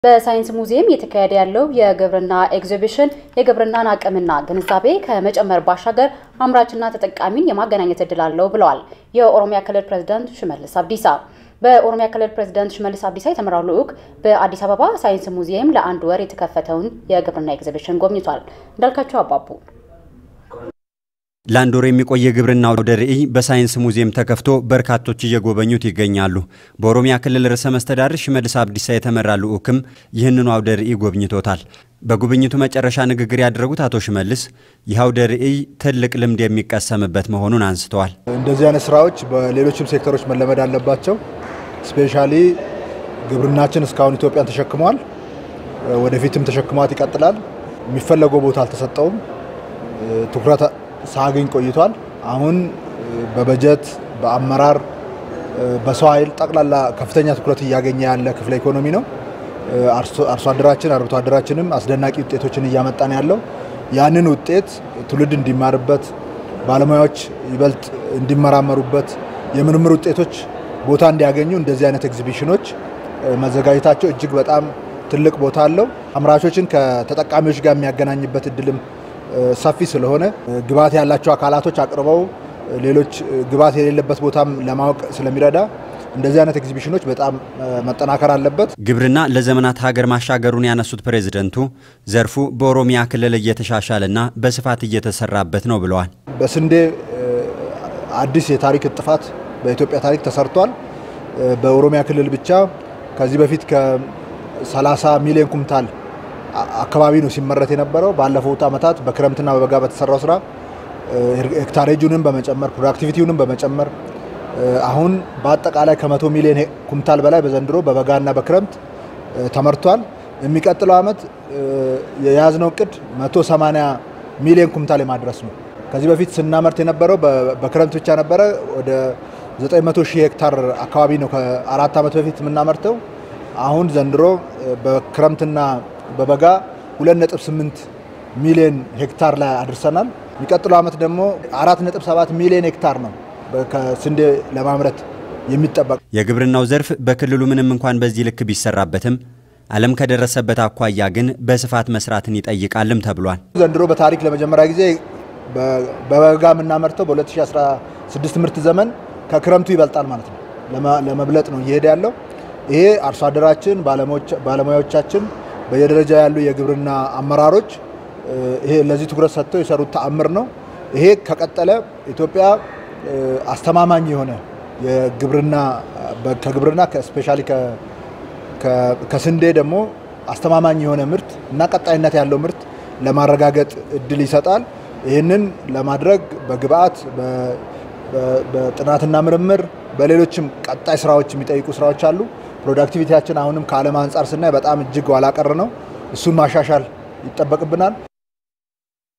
በሳይንስ ሙዚየም እየተካሄደ ያለው የግብርና ኤግዚቢሽን የግብርናን አቅምና ግንዛቤ ከመጨመር ባሻገር አምራችና ተጠቃሚን የማገናኘት እድል አለው ብለዋል የኦሮሚያ ክልል ፕሬዝዳንት ሽመልስ አብዲሳ። በኦሮሚያ ክልል ፕሬዝዳንት ሽመልስ አብዲሳ የተመራው ልዑክ በአዲስ አበባ ሳይንስ ሙዚየም ለአንድ ወር የተከፈተውን የግብርና ኤግዚቢሽን ጎብኝቷል። እንዳልካቸው አባቡ ለአንድ ወር የሚቆይ የግብርና አውደ ርዕይ በሳይንስ ሙዚየም ተከፍቶ በርካቶች እየጎበኙት ይገኛሉ። በኦሮሚያ ክልል ርዕሰ መስተዳድር ሽመልስ አብዲሳ የተመራ ልዑክም ይህንኑ አውደ ርዕይ ጎብኝቶታል። በጉብኝቱ መጨረሻ ንግግር ያደረጉት አቶ ሽመልስ ይህ አውደ ርዕይ ትልቅ ልምድ የሚቀሰምበት መሆኑን አንስተዋል። እንደዚህ አይነት ስራዎች በሌሎችም ሴክተሮች መለመድ አለባቸው። ስፔሻሊ ግብርናችን እስካሁን ኢትዮጵያን ተሸክመዋል፣ ወደፊትም ተሸክሟት ይቀጥላል። የሚፈለገው ቦታ አልተሰጠውም። ትኩረት ሳያገኝ ቆይቷል። አሁን በበጀት በአመራር በሰው ኃይል ጠቅላላ ከፍተኛ ትኩረት እያገኘ ያለ ክፍለ ኢኮኖሚ ነው። አርሶ አደራችን አርብቶ አደራችንም አስደናቂ ውጤቶችን እያመጣን ያለው ያንን ውጤት ትውልድ እንዲማርበት፣ ባለሙያዎች ይበልጥ እንዲመራመሩበት፣ የምርምር ውጤቶች ቦታ እንዲያገኙ እንደዚህ አይነት ኤግዚቢሽኖች መዘጋጀታቸው እጅግ በጣም ትልቅ ቦታ አለው። አምራቾችን ከተጠቃሚዎች ጋር የሚያገናኝበት እድልም ሰፊ ስለሆነ ግብዓት ያላቸው አካላቶች አቅርበው ሌሎች ግብዓት የሌለበት ቦታም ለማወቅ ስለሚረዳ እንደዚህ አይነት ኤግዚቢሽኖች በጣም መጠናከር አለበት። ግብርና ለዘመናት ሀገር ማሻገሩን ያነሱት ፕሬዝደንቱ ዘርፉ በኦሮሚያ ክልል እየተሻሻለና በስፋት እየተሰራበት ነው ብለዋል። በስንዴ አዲስ የታሪክ እጥፋት በኢትዮጵያ ታሪክ ተሰርቷል። በኦሮሚያ ክልል ብቻ ከዚህ በፊት ከ30 ሚሊዮን ኩንታል አካባቢ ነው ሲመረት የነበረው። ባለፉት ዓመታት በክረምትና በበጋ በተሰራው ስራ ሄክታሬጁንም በመጨመር ፕሮዳክቲቪቲውንም በመጨመር አሁን በአጠቃላይ ከመቶ ሚሊዮን ኩንታል በላይ በዘንድሮ በበጋና በክረምት ተመርቷል። የሚቀጥለው ዓመት የያዝነው እቅድ 180 ሚሊዮን ኩንታል የማድረስ ነው። ከዚህ በፊት ስናመርት የነበረው በክረምት ብቻ ነበረ። ወደ 900 ሺህ ሄክታር አካባቢ ነው ከአራት ዓመት በፊት የምናመርተው። አሁን ዘንድሮ በክረምትና በበጋ 2.8 ሚሊዮን ሄክታር ላይ አድርሰናል። የሚቀጥለው ዓመት ደግሞ 4.7 ሚሊዮን ሄክታር ነው ከስንዴ ለማምረት የሚጠበቅ። የግብርናው ዘርፍ በክልሉ ምንም እንኳን በዚህ ልክ ቢሰራበትም ዓለም ከደረሰበት አኳያ ግን በስፋት መስራትን ይጠይቃልም ተብሏል። ዘንድሮ በታሪክ ለመጀመሪያ ጊዜ በበጋ የምናመርተው በ2016 ምርት ዘመን ከክረምቱ ይበልጣል ማለት ነው። ለመብለጥ ነው እየሄደ ያለው። ይሄ አርሶ አደራችን፣ ባለሙያዎቻችን በየደረጃ ያሉ የግብርና አመራሮች ይሄ ለዚህ ትኩረት ሰጥተው የሰሩት ተአምር ነው። ይሄ ከቀጠለ ኢትዮጵያ አስተማማኝ የሆነ የግብርና ከግብርና ስፔሻሊ ከስንዴ ደግሞ አስተማማኝ የሆነ ምርት እና ቀጣይነት ያለው ምርት ለማረጋገጥ እድል ይሰጣል። ይህንን ለማድረግ በግብአት በጥናትና ምርምር በሌሎችም ቀጣይ ስራዎች የሚጠይቁ ስራዎች አሉ። ፕሮዳክቲቪቲያችን አሁንም ከዓለም አንጻር ስናይ በጣም እጅግ ኋላ ቀር ነው። እሱን ማሻሻል ይጠበቅብናል።